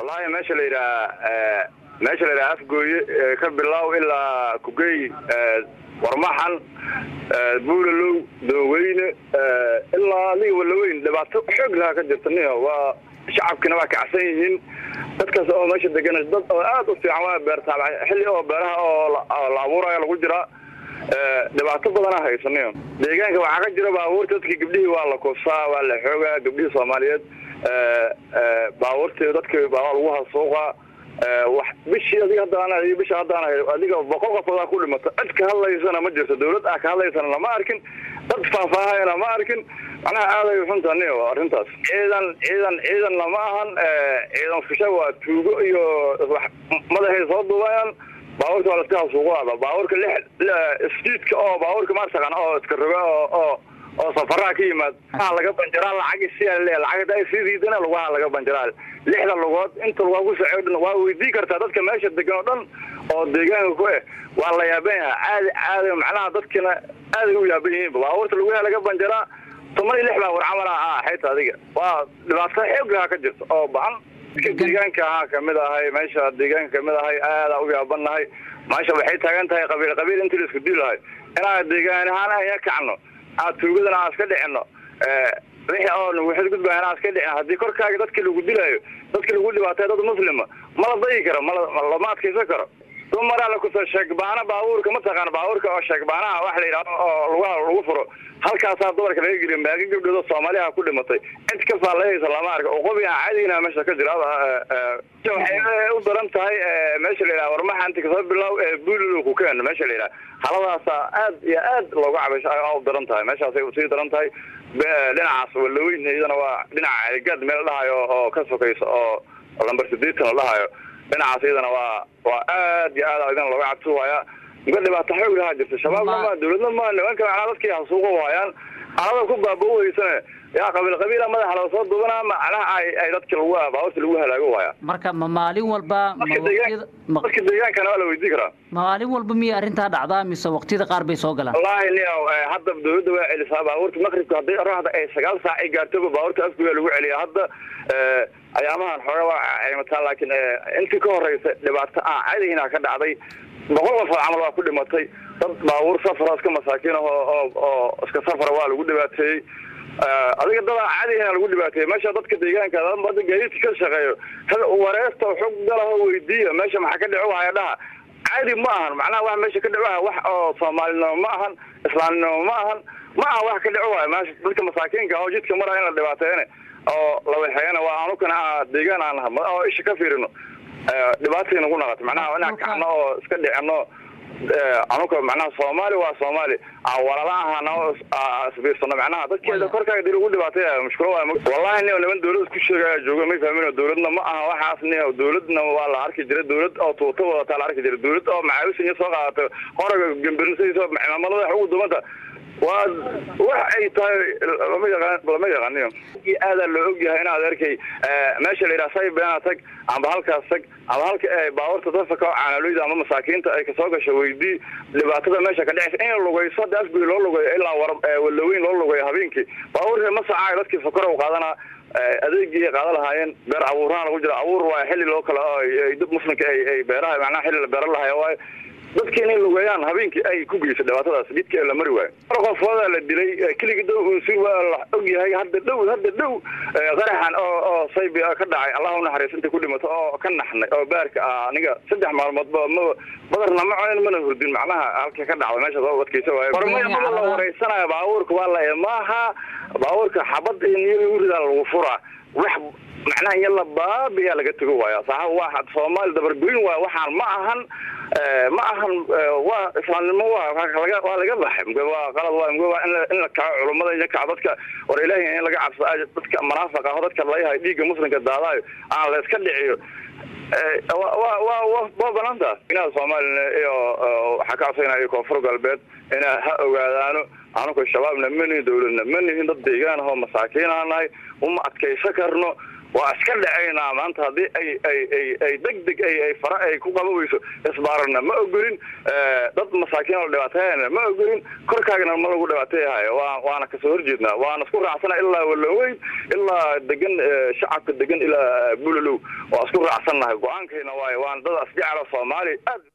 wallahi meesha la yidhaha meesha la yidhaha afgooye ka bilow ilaa kugey warmaxan buulalow dooweyne ilaa adiga walaweyn dhibaato xoog lahaa ka jirta niyo waa shacabkina waa kacsan yihiin dadkaas oo meesha degan dad oo aad u fiican waa beertaa xilli oo beeraha oo la abuuraya lagu jiraa dhibaato badanaa haysaniyo deegaanka waxaa ka jira baabuurta dadkii gabdhihii waa la kufsaa waa la xoogaa gabdhihii soomaaliyeed baabuurtii dadkii baa lagu hasuuqaa wax bishii adiga haddaan bisha haddaan adiga boqol qofoodaa ku dhimato cid ka hadlaysana ma jirto dawlad ah ka hadlaysana lama arkin dad faahfaahayana ma arkin macnaha aaday xunta niyo arrintaas ciidan ciidan ciidan lama ahan ciidan fusha waa tuugo iyo madaxay soo duubayaan baabuurka waa laska hasuuqaada baabuurka lix isjiidka oo baabuurka maartaqan oo iska roga oo oo oo safaraha ka yimaad lugaha laga banjaraa lacagi siyaa le lacagda ay sii diidana lugaha laga banjaraa lixda lugood inta lugaa ku socod dhan waa weydii kartaa dadka meesha degan oo dhan oo deegaanka ku eh waa la yaaban yahay caadi caadi macnaha dadkina aaday u yaaban yihiin baabuurta lugaha laga banjaraa toban iyo lix baa war camal ah xayta adiga waa dhibaato xoog lahaa ka jirta oo bacan deegaanka ahaa kamid ahay meesha deegaanka kamid ahay aadaa u yaabannahay meesha waxay taagan tahay qabiil qabiil intii la isku diilahay inaan deegaan ahaan aya kacno aad tuugadana aan iska dhicino wixii oo waxaad gudbaa inaan iska dhicin haddii korkaaga dadkii lagu dilayo dadkii lagu dhibaatay dad muslima mala dayi karo mala lama adkaysan karo dumaraa lakuso sheegbaana baabuurka mataqaana baabuurka oo sheegbaanaha wax la yidhahdo oo lugaha lagu furo halkaasaa dumarka laga geliya maaga gabdhood soomaaliha ku dhimatay cid ka faallayaysa lama arka oo qobi aan caadiina meesha ka jira waxay u daran tahay meesha la yidhaha warmaxa inta kasoo bilow buulilo ku keen meesha la yidhaha haladaasa aad iyo aad looga cabasho u daran tahay meeshaasay usii daran tahay dhinacaas walaweyn iyadana waa dhinaca ceelgaad meel la dhahayo oo ka sokaysa oo lamber sideetan la dhahayo dhinacaas iyadana waa waa aad iyo aad idin looga cabsi waaya mka dhibaato xoog lahaa jirta shabaabna ma dawladna ma nimanka macnaa dadkii hasuuqa waayaan alada ku baaba-weysane yaa qabiil qabiila madaxa laga soo dubanaa macnaha ay ay dadki lagu baabuurta lagu halaago waaya marka ma maalin walba dadka deegaankana waa la weydii karaa maalin walba miyay arrintaa dhacdaa mise waqtiyada qaar bay soo galaan wallahi niyo hadda dawladda waa celisaa baabuurta maqribka hadday oraxda ay sagaal saac ay gaartoba baabuurta afguya lagu celiya hadda ayaamahan xooga waa caymataa laakiin intii ka horeysa dhibaato aan cadihinaa ka dhacday boqol qofood camal waa ku dhimatay dad baabuur safara iska masaakiin ah oo oo iska safara waa lagu dhibaateeyey adiga dadaa cadihina lagu dhibaateeyey meesha dadka deegaanka hadda gaadiidka ka shaqeeyo wareesta xog galaho weydiiya meesha maxaa ka dhico wahaya dhaha caadi ma ahan macnaha wax meesha ka dhicoha wax oo soomaalinimo ma ahan islaamnimo ma ahan ma ahan wax ka dhico waaya meesha dadka masaakiinka oo jidka maraya in la dhibaateeyana oo la waxeeyana waa anukana deegaan aan naha oo isha ka fiirino dhibaatay nagu naqato macnaha inaan kacno oo iska dhicino anuka macnaha soomaali waa soomaali walala ahana isbiirsano macnaha dadkeeda korkaaga dii lagu dhibaatay mushkilo waay wallahi niyo niman dawlad isku sheegaya jooga may fahmin dawladna ma aha waxaas niyo dawladna waa la arki jiray dawlad oo tuuta wadataa la arki jiray dawlad oo macaawisinya soo qaadato horaga gambirisadiisa cimaamada wax ugu dumanta waa wax ay tahay lama yaqaan lama yaqaaniyo aadaa loo ogyahay inaad arkay meesha la yidhaha saybeena tag amba halkaas tag amba halka baabuurta dadka oo caanaloyda ama masaakiinta ay kasoo gasho weydii dhibaatada meesha ka dhexaysa in lugayso hadda afgoy loo lugayo ilaa war walaweyn loo lugayo habeenkii baabuurka ma sacaayo dadkii sokora u qaadanaa adeegii ay qaadan lahaayeen beer abuurana lagu jira abuur waayo xilli loo kala dad muslimka ay ay beeraha macnaha xilli la beera lahayo waayo dadki inay lugeeyaan habeenkii ay ku geyso dhibaatadaas jidka ee la mari waayo mar qofoodaa la dilay keligii dow unsur waa la og yahay hadda dhow hadda dhow qaraxan oo oo saybi ka dhacay allah unaxariis intay ku dhimato oo ka naxnay oo baarka ah aniga saddex maalmoodba ma badarna ma cunin mana hurdin macnaha halka ka dhacda meesha soo wadkaysa waayo hormaya mada la wareysanayo baabuurka waa la maaha baabuurka xabad iyo niyo lagu ridaa lagu furaa wax macnaha iyo la baabiyaa laga tego waaya saxaab waa soomaali dabargoyn waaya waxaan ma ahan ma ahan waa islaamnimo waa laga waa laga baxay mge waa qalad waa mge waa in in la kaco culummada in la kaco dadka war ilaahi in laga cabsado dadka munaafiq ah oo dadka layahay dhiigga muslimka daadaayo aan la iska dhiciyo wa wa wa waa banaanta inaad soomaalina iyo waxaa ka codsaynaya koonfur galbeed inaa ha ogaadaano anuka shabaabna ma nihin dawladna ma nihin dad deegaan ahoo masaakiin aan nahay uma adkaysa karno waa iska dhacaynaa maanta haddii ay ay ay ay deg deg ay ay fara ay ku qabaweyso isbaarana ma ogolin dad masaakiin oo dhibaatayana ma ogolin korkaagana ma lagu dhibaateeyahayo waa waana kasoo horjeednaa waana isku raacsana ilaa waloweyn ilaa degan shacabka degan ilaa bulalow waa isku raacsannahay go-aankayna waayo waana dad asjecla soomaaliya aad